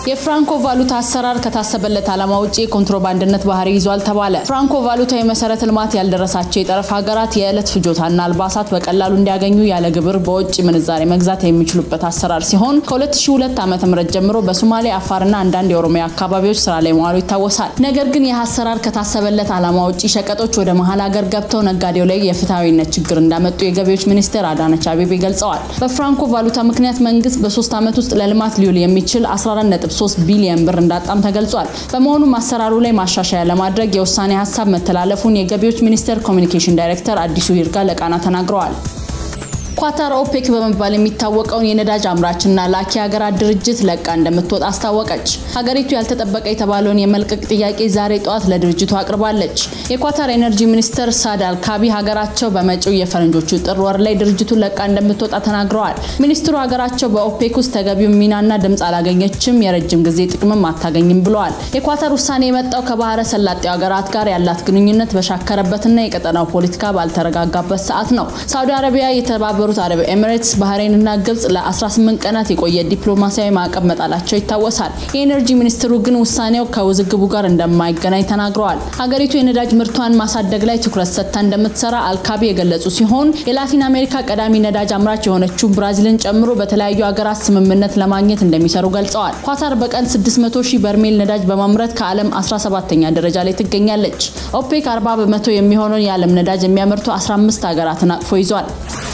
የፍራንኮ ቫሉታ አሰራር ከታሰበለት ዓላማ ውጭ የኮንትሮባንድነት ባህሪ ይዟል ተባለ። ፍራንኮ ቫሉታ የመሰረተ ልማት ያልደረሳቸው የጠረፍ ሀገራት የዕለት ፍጆታና አልባሳት በቀላሉ እንዲያገኙ ያለ ግብር በውጭ ምንዛሬ መግዛት የሚችሉበት አሰራር ሲሆን ከ2002 ዓ.ም ጀምሮ በሶማሌ፣ አፋርና አንዳንድ የኦሮሚያ አካባቢዎች ስራ ላይ መዋሉ ይታወሳል። ነገር ግን ይህ አሰራር ከታሰበለት ዓላማ ውጭ ሸቀጦች ወደ መሀል ሀገር ገብተው ነጋዴው ላይ የፍትሐዊነት ችግር እንዳመጡ የገቢዎች ሚኒስትር አዳነች አቤቤ ገልጸዋል። በፍራንኮ ቫሉታ ምክንያት መንግስት በሶስት ዓመት ውስጥ ለልማት ሊውል የሚችል 14 3 ቢሊዮን ብር እንዳጣም ተገልጿል። በመሆኑም አሰራሩ ላይ ማሻሻያ ለማድረግ የውሳኔ ሀሳብ መተላለፉን የገቢዎች ሚኒስቴር ኮሚኒኬሽን ዳይሬክተር አዲሱ ይርጋ ለቃና ተናግረዋል። ኳታር ኦፔክ በመባል የሚታወቀውን የነዳጅ አምራችና ላኪ ሀገራት ድርጅት ለቃ እንደምትወጣ አስታወቀች። ሀገሪቱ ያልተጠበቀ የተባለውን የመልቀቅ ጥያቄ ዛሬ ጠዋት ለድርጅቱ አቅርባለች። የኳታር ኤነርጂ ሚኒስትር ሳድ አልካቢ ሀገራቸው በመጪው የፈረንጆቹ ጥር ወር ላይ ድርጅቱን ለቃ እንደምትወጣ ተናግረዋል። ሚኒስትሩ ሀገራቸው በኦፔክ ውስጥ ተገቢውን ሚናና ድምፅ አላገኘችም፣ የረጅም ጊዜ ጥቅምም አታገኝም ብለዋል። የኳታር ውሳኔ የመጣው ከባህረ ሰላጤው ሀገራት ጋር ያላት ግንኙነት በሻከረበትና የቀጠናው ፖለቲካ ባልተረጋጋበት ሰዓት ነው። ሳውዲ አረቢያ የተባበሩ የተባበሩት አረብ ኤሚሬትስ፣ ባህሬንና ግብጽ ለ18 ቀናት የቆየ ዲፕሎማሲያዊ ማዕቀብ መጣላቸው ይታወሳል። የኤነርጂ ሚኒስትሩ ግን ውሳኔው ከውዝግቡ ጋር እንደማይገናኝ ተናግረዋል። ሀገሪቱ የነዳጅ ምርቷን ማሳደግ ላይ ትኩረት ሰጥታ እንደምትሰራ አልካቢ የገለጹ ሲሆን የላቲን አሜሪካ ቀዳሚ ነዳጅ አምራች የሆነችው ብራዚልን ጨምሮ በተለያዩ ሀገራት ስምምነት ለማግኘት እንደሚሰሩ ገልጸዋል። ኳታር በቀን 600 ሺህ በርሜል ነዳጅ በማምረት ከዓለም 17ኛ ደረጃ ላይ ትገኛለች። ኦፔክ 40 በመቶ የሚሆነውን የዓለም ነዳጅ የሚያመርቱ 15 ሀገራትን አቅፎ ይዟል።